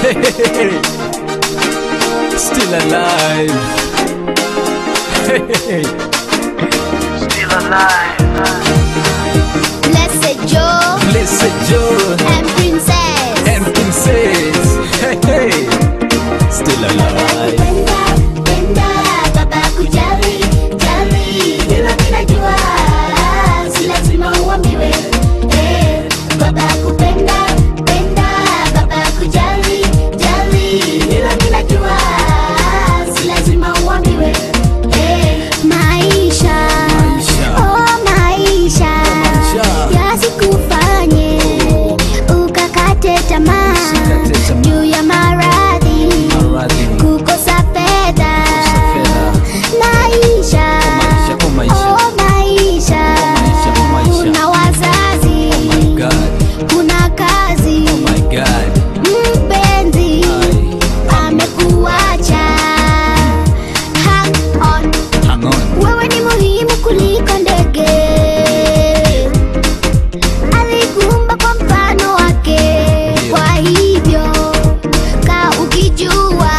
Still alive. Still alive. Blessed Joe Blessed Joe and Princess. and Princess. Hey, hey. Still alive. Penda, penda, baba kujali, jali, hilo ninajua, si lazima uambiwe. Eh, baba kupenda, penda, baba kujali, jali, hilo ninajua, si lazima uambiwe. Eh, maisha, Maisha. oh maisha, Maisha. yasikufanye ukakate tamaa Usikate tamaa. juu ya maradhi Maradhi. kukosa fedha fedha. maisha maisha, oh maisha. oh maisha maisha, oh maisha. kuna wazazi Oh my God. kuna kazi Oh my God. mpenzi Ai. amekuacha hang on Hang on. wewe ni muhimu kuliko ndege alikuumba kwa mfano wake Ndio. kwa hivyo ka ukijua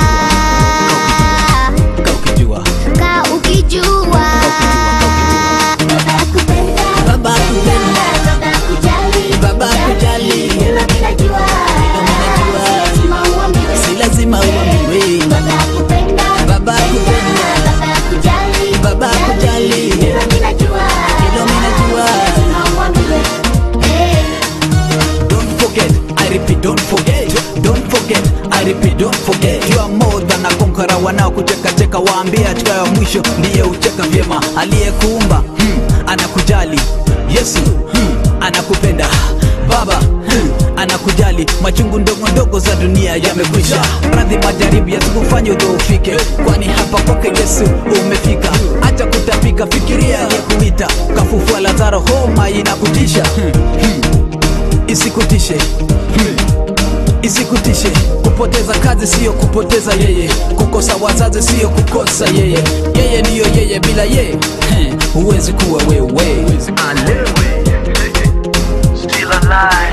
Kaa ukijua. ka ukijua baba kupenda Baba kupenda. baba kujali Baba kujali. hilo ninajua lazima uambiwe Si lazima uambiwe. baba kupenda Baba kupenda. baba kujali Baba kujali. hilo ninajua Hilo ninajua. lazima uambiwe eh Don't forget, I repeat, don't forget. Don't forget, I repeat, don't forget. You are more than a conqueror. Wanaokucheka cheka waambie hatua ya mwisho ndiye ucheka vyema. Aliyekuumba hmm, anakujali. Yesu hmm, anakupenda. Baba hmm, anakujali. Machungu ndogo ndogo za dunia yamekwisha. Radhi majaribu yasikufanye udhoofike, kwani hapa kwake Yesu umefika. Acha kutapika, fikiria aliyekuita, kafufua Lazaro, homa inakutisha hmm, hmm isikutishe hmm. isikutishe kupoteza kazi siyo kupoteza yeye kukosa wazazi siyo kukosa yeye yeye ndiyo yeye bila yeye hmm. huwezi kuwa wewe Still alive.